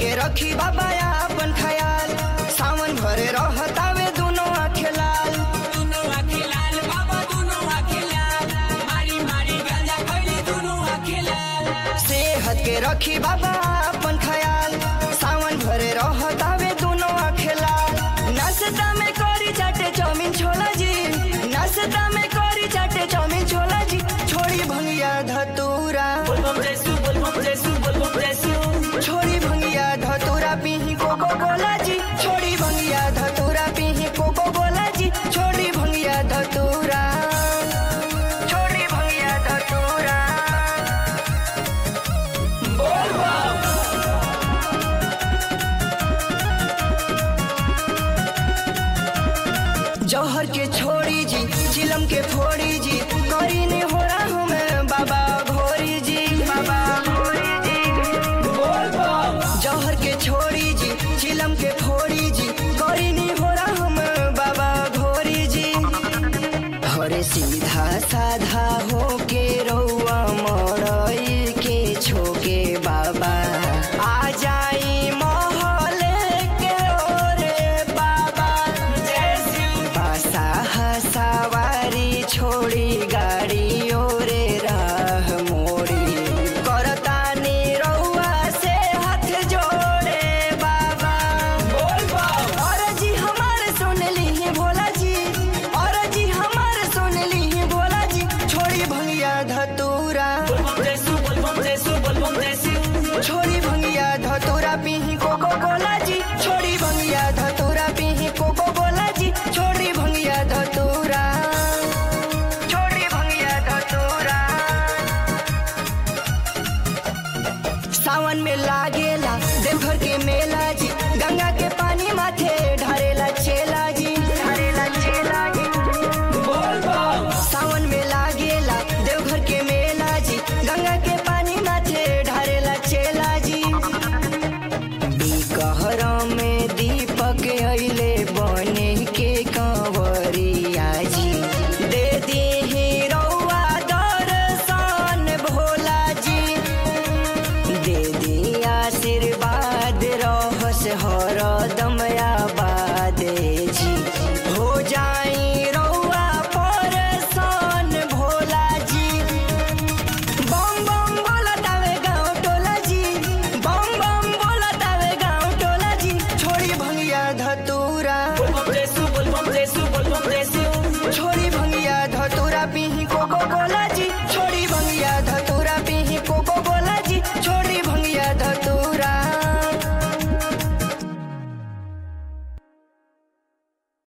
के रखी बाबा अपन ख्याल सावन भरे रहतावे दुनो आँखें लाल दुनो आँखें लाल बाबा दुनो आँखें लाल मारी मारी गांजा खैली दुनो आँखें लाल सेहत के रखी बाबा अपन ख्याल सावन भरे रहतावे दुनो आँखें लाल नाश्ता में करी चाटे चाउमीन छोला जी नाश्ता में करी चाटे चाउमीन छोला जी छोड़ी भंगिया धतूरा बोलबम जैसू बोलबम जैसू बोलबम जैसू छोड़ी भंगिया धतूरा पीही कोको कोला जी छोड़ी भंगिया धतूरा पीही कोको कोला जी छोड़ी भंगिया धतूरा छोड़ी भंगिया धतूरा जौहर के छोड़ी जी चिलम के फोड़ी जी करी ने हो रहा हूँ मैं बाबा घोरी जी बाबा घोरी जी जौहर के छोड़ी जी चिलम के फोड़ी जी करी ने हो रहा हूँ मैं बाबा घोरी जी हरे सीधा साधा हो के रउआ मरई के छोके बाबा आ जाई महले के ओरे बाबा पासा सवारी छोड़ी गाड़ी ओरे राह मोड़ी करतानी रउआ से हाथ जोड़े बाबा और जी हमारे सुन ली भोला जी और जी हमारे सुन ली भोला जी छोड़ी भंगिया धतूरा बोलबम जैसू बोलबम जैसू बोलबम जैसू छोड़ी भंगिया धतूरा पीही कोको कोला जी छोड़ी भंगिया धतूरा पीही कोको कोला जी छोड़ी भंगिया धतूरा छोड़ी भंगिया धतूरा सावन में लागेला देवघर के मेला जी गंगा के पानी माथे ढारेला चेला जी ढारेला चेला जी सावन में लागेला देवघर के मेला जी गंगा के पानी माथे ढारेला चेला जी बिकहर में दीपक अइले बने के कंवरिया जी दे दी रउआ दर्शन भोला जी दे दी आशीर्वाद रहस हरदम आबाद जी हो जाई रउआ परेशान भोला जी बम बम बोलतावे गाँव टोला जी बम बम बोलतावे गाँव टोला जी छोड़ी भंगिया धतूरा